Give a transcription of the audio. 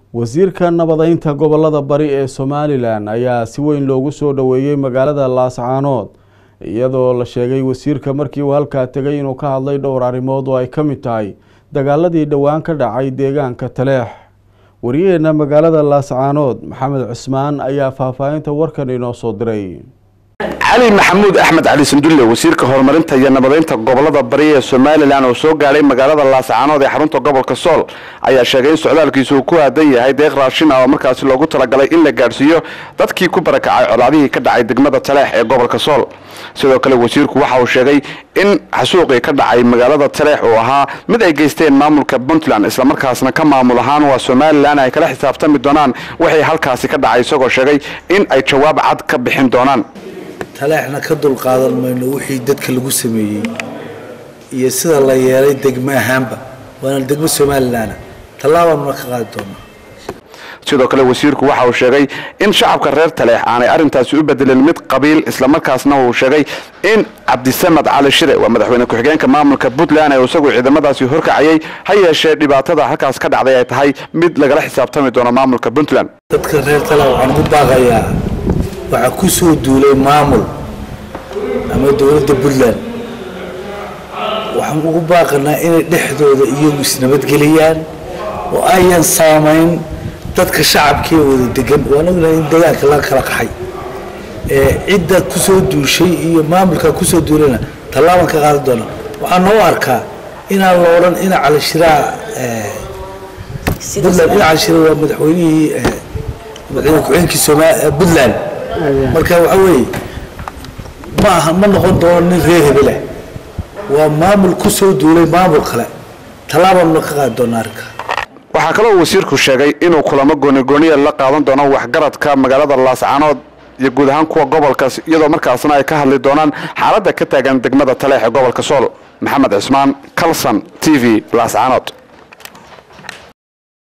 wasiirka nabadeynta gobolada bari ee somalilan ayaa si weyn loogu soo dhoweeyey magaalada laascaanood iyadoo la sheegay wasiirka markii uu halkaa tegay inuu ka hadlay dhowr arrimood oo ay ka mid tahay dagaaladii dhowaan ka dhacay deegaanka taleex wariyaheena magaalada laascaanood maxamed cusmaan ayaa faahfaahinta warkan inoo soo diray cali maxamuud axmed cali sandulle wasiirka horumarinta iyo nabadeynta gobolada bari ee somalilan oo soo gaadhay magaalada laascaanood ee xarunta gobolka sool ayaa sheegay in socdaalkiisu uu ku aadan yahay deeq raashin ah oo markaasi loogu talagalay in la gaadhsiiyo dadkii ku barakacay colaadihii ka dhacay degmada taleex ee gobolka sool sidoo kale wasiirku waxa uu sheegay in xasuuqii ka dhacay magaalada taleex uu ahaa mid ay geysteen maamulka puntland islamarkaasna ka maamul ahaan waa somalilan ay kala xisaabtami doonaan waxay halkaasi ka dhacay isagoo sheegay in ay jawaab cad ka bixin doonaan taleexna ka dulqaadan mayno wixii dadka lagu sameeyey iyo sida la yeelay degmo ahaanba waana degmo somalilan tallaabaanuna ka qaadi doonaa sidoo kale wasiirku waxa uu sheegay in shacabka reer taleex aanay arrintaasi u bedelin mid qabiil islamarkaasna uu sheegay in cabdisamed cali shire waa madaxweyne ku-xigeenka maamulka puntland ee isagu ciidamadaasi horkacayay ha yeeshee dhibaatada halkaas ka dhacday ay tahay mid lagala xisaabtami doono maamulka puntland dadka reer taleex waxaan ugu baaqayaa waxaa ku soo duulay maamul ama dowladda puntland waxaan ugu baaqanaa inay dhexdooda iyagu isnabadgeliyaan oo ayan saamayn dadka shacabkee wada degan waan ognahay in deegaanka laga kala qaxay cidda kusoo duushay iyo maamulka kusoo duulayna tallaaban ka qaadi doona waxaa noo arkaa inaan la odhan ina calishiraa puntland ina calishiraa waa madaxweynihii madaxweyne ku-xigeenkii soma puntland marka waxa weeye ma aha ma noqon doono nin reer hebeleh waa maamul ku soo duulay maamul kale tallaabaanuna ka qaadi doona arrinka waxaa kaloo wasiirku sheegay inuu kulamo goonigooniya la qaadan doono waxgaradka magaalada laascaanood iyo guud ahaan kuwa gobolkaas iyadoo markaasna ay ka hadli doonaan xaaladda ka taagan degmada taleex ee gobolka sool maxamed cismaan calson t v laascaanood